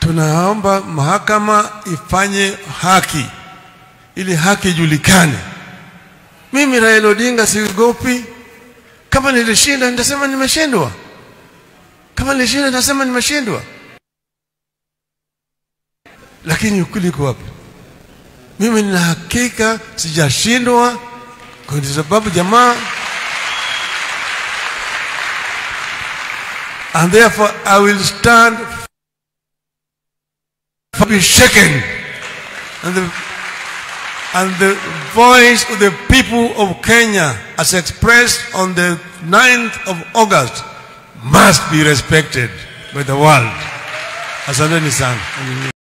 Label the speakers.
Speaker 1: tunaomba mahakama ifanye haki ili haki ijulikane. Mimi Raila Odinga siogopi. Kama nilishinda nitasema nimeshindwa, kama nilishinda nitasema nimeshindwa, lakini ukweli uko wapi? Mimi nina hakika sijashindwa, kwa sababu jamaa and therefore I will stand for be shaken and the and the voice of the people of Kenya as expressed on the 9th of August must be respected by the world. Asanteni sana.